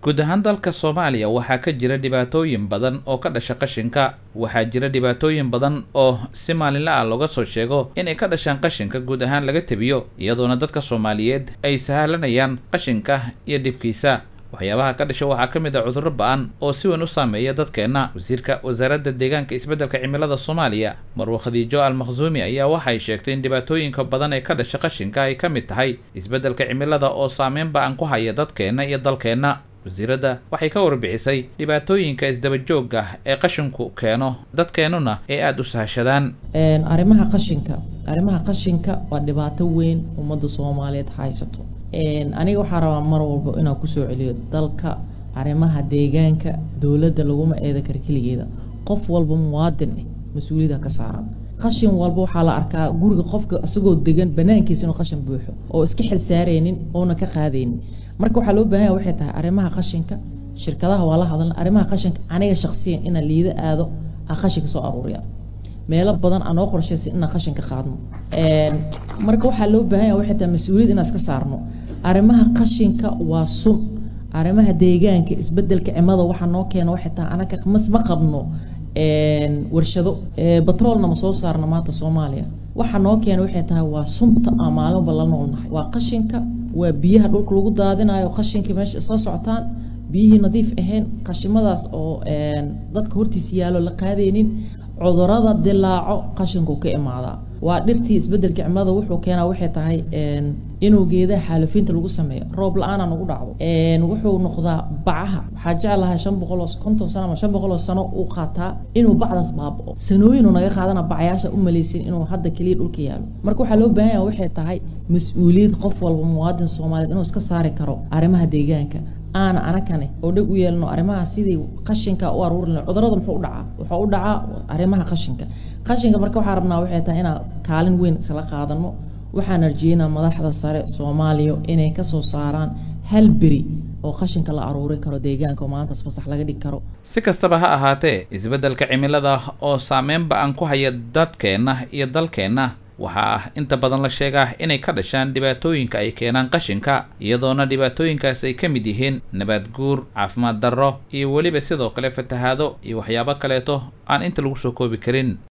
guud ahaan dalka soomaaliya waxaa ka jira dhibaatooyin badan oo ka dhasha qashinka waxaa jira dhibaatooyin badan oo si maalinla ah looga soo sheego inay ka dhashaan qashinka guud ahaan laga tebiyo iyadoona dadka soomaaliyeed ay sahlanayaan qashinka iyo dhibkiisa waxyaabaha ka dhasha waxaa ka mid ah cudurro ba-an oo si weyn u saameeya dadkeenna wasiirka wasaaradda deegaanka isbeddelka cimilada soomaaliya marwe khadiijo al makhsuumi ayaa waxay sheegtay in dhibaatooyinka badan ee ka dhasha qashinka ay ka mid tahay isbeddelka cimilada oo saameyn ba-an ku haya dadkeenna iyo dalkeenna wasiiradda waxay ka warbixisay dhibaatooyinka isdaba joogga ah ee qashinku keeno dadkeennuna ay aada u sahashadaan arrimaha qashinka arrimaha qashinka waa dhibaato weyn ummadda soomaaliyeed haysato aniga waxaa rabaa mar walba inaan kusoo celiyo dalka arrimaha deegaanka dowladda laguma eeda kara keligeeda qof walba muwaadin ah mas-uuliyada ka saaran qashin walba waxaa la arkaa guriga qofka isagoo degan banaankiisa inuu qashin buuxo oo iska xil saaraynin oona ka qaadaynin marka waxaa loo baahan yahay waxay tahay arrimaha qashinka shirkadaha waa la hadalna arrimaha qashinka aniga shaqsiyan inaan liida aado aan qashinka soo aruuriya meelo badan aan noo qorshaysan inaan qashinka qaadno marka waxaa loo baahan yahay waxay tahay mas-uuliyad inaan iska saarno arrimaha qashinka waa sun arrimaha deegaanka isbedelka cimada waxaa noo keena waxay tahay anaga mas ma qabno warshado batroolna ma soo saarna maanta soomaaliya waxaa noo keena waxay tahay waa sunta aan maalinba la noolnahay waa qashinka waa biyaha dhulka lagu daadinayo qashinka meesha isla socotaan biyihii nadiif ahayn qashimadaas oo dadka hortiisa yaalo la qaadaynin cudurada dilaaco qashinku ka imaadaa waa dhirtii isbedelka cimilada wuxuu keenaa waxay tahay inuu geedaha xaalufiinta lagu sameeyo roob la-aana nagu dhacdo wuxuu noqdaa bacaha waxaa jeclahay shan boqol oo konton sano ama shan boqol oo sano uu qaataa inuu bacdaas baabao sanooyinuu naga qaadana bacayaasha u malaysin inuu hadda keliya dhulka yaalo marka waxaa loo baahan yaha waxay tahay mas-uuliyad qof walba muwaadin soomaaliyeed inuu iska saari karo arrimaha deegaanka aana anakane oo dheg u yeelno arrimaha sidii qashinka u aruurin cudurada muxuu u dhacaa wuxuu u dhacaa arrimaha qashinka qashinka marka waxaa rabnaa waxay tahay inaan kaalin weyn isla qaadano waxaan arjeynaa madaxda sare soomaaliya inay kasoo saaraan hal beri oo qashinka la aruurin karo deegaanka oo maantaas fasax laga dhigi karo si kastaba ha ahaatee isbeddelka cimilada oo saameyn ba-an ku haya dadkeenna iyo dalkeenna waxaa inta badan la sheegaa inay ka dhashaan dhibaatooyinka ay keenaan qashinka iyadoona dhibaatooyinkaas ay ka mid yihiin nabaad guur caafimaad darro iyo weliba sidoo kale fatahaado iyo waxyaabo kaleeto aan inta lagu soo koobi karin